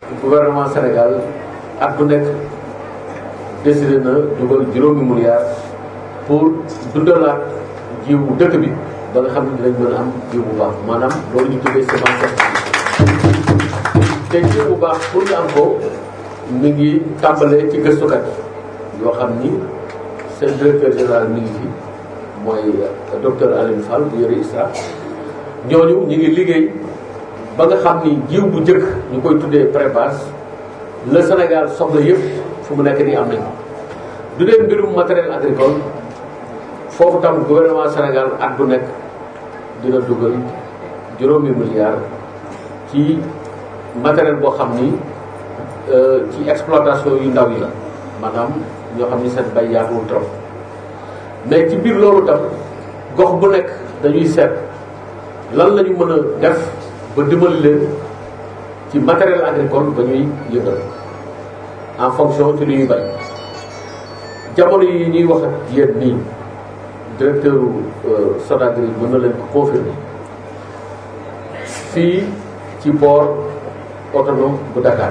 gouvernement Sénégal at bu nekk décidé na dugal juróomi milliards pour dundalaat jiwu dëkk bi ba nga xam ne dinañ mën a am jiw bu baax maanaam loolu ñu tuddee semence te jiw bu baax pour ñu am ko mi ngi tàmbalee ci gëstukat yoo xam ni seen directeur général mi ngi fi mooy docteur Aline Fall bu yore ISRA ñooñu ñu ngi liggéey ba nga xam ni jiw bu njëkk ñu koy tuddee pré-base le Sénégal soxla yëpp fu mu nekk nii am nañ du dee mbirum matériel agricole foofu tam gouvernement Sénégal at bu nekk dina dugal juróomi milliards ci matériel boo xam ni ci exploitation yu ndaw yi la maanaam ñoo xam ni seen bay yaatuwul trop mais ci biir loolu tam gox bu nekk dañuy seet lan la ñu mën a def ba dimbali leen ci matériel agricole ba ñuy yëngal en fonction ci li ñuy bay jamono yi ñuy wax ak yéen nii directeur Sonagri mën na leen ko confirmer fii ci port autonome bu Dakar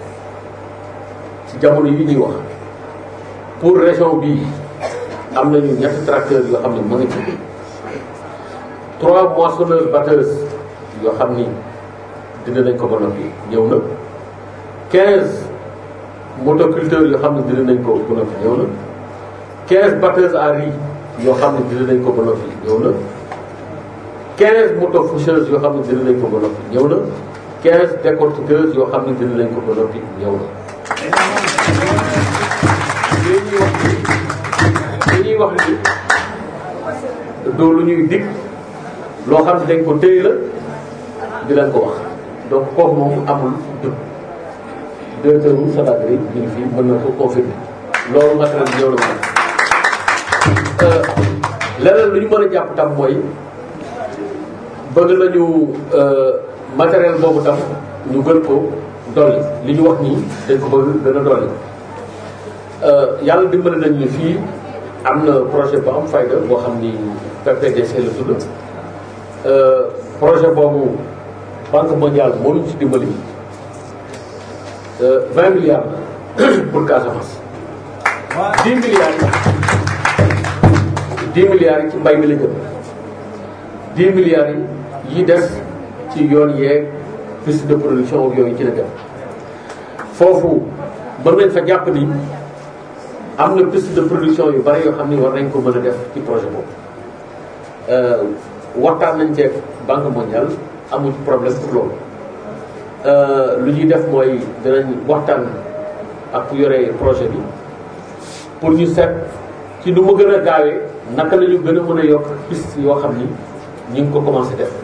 ci jamono yi ñuy wax pour région bii am nañu ñetti tracteurs yoo xam ne mu ngi ci trois moissonneuses batteuses yoo xam ni dina nañ ko ba noppi ñëw na quinze motoculteurs yoo xam ne dina nañ ko ba noppi ñëw na quinze batteuses à riz yoo xam ne dina nañ ko ba noppi ñëw na 15 moto faucheuses yoo xam ne dina nañ ko ba noppi ñëw na 15 décortiqueuses yoo xam ne dina nañ ko ba noppi ñëw na. dañuy wax ni dañuy wax ni doo lu ñuy dig loo xam ne dañ ko téye la di leen ko wax donc kooku moom amul dugg directeur wu Sonagri ñu ngi fii mën na ko confirmer loolu matériel bi ñëw na ko leneen lu ñu mën a jàpp tam mooy bëgg nañu matériel boobu tam ñu gën ko dolli li ñu wax nii dañ ko bëgg gën a dolli yàlla dimbali nañ ni fii am na projet bu am fayda boo xam ni PPDC la tudd projet boobu banque mondiale moo ñu ci dimbali 20 milliards pour Casamance 10 milliards yi 10 milliards yi ci mbay mi la jëm 10 milliards yi yi des ci yoon yeeg piste de production yooyu ci la dem foofu mën nañ fa jàpp ni am na piste de production yu bari yoo xam ni war nañ ko mën a def ci projet boobu waxtaan nañ ceeg banque mondiale amul problème pour loolu lu ñuy def mooy dinañ waxtaan ak ku yore projet bi pour ñu seet ci nu mu gën a gaawee naka la ñu gën a mën a yokk piste yoo xam ni ñu ngi ko commencé def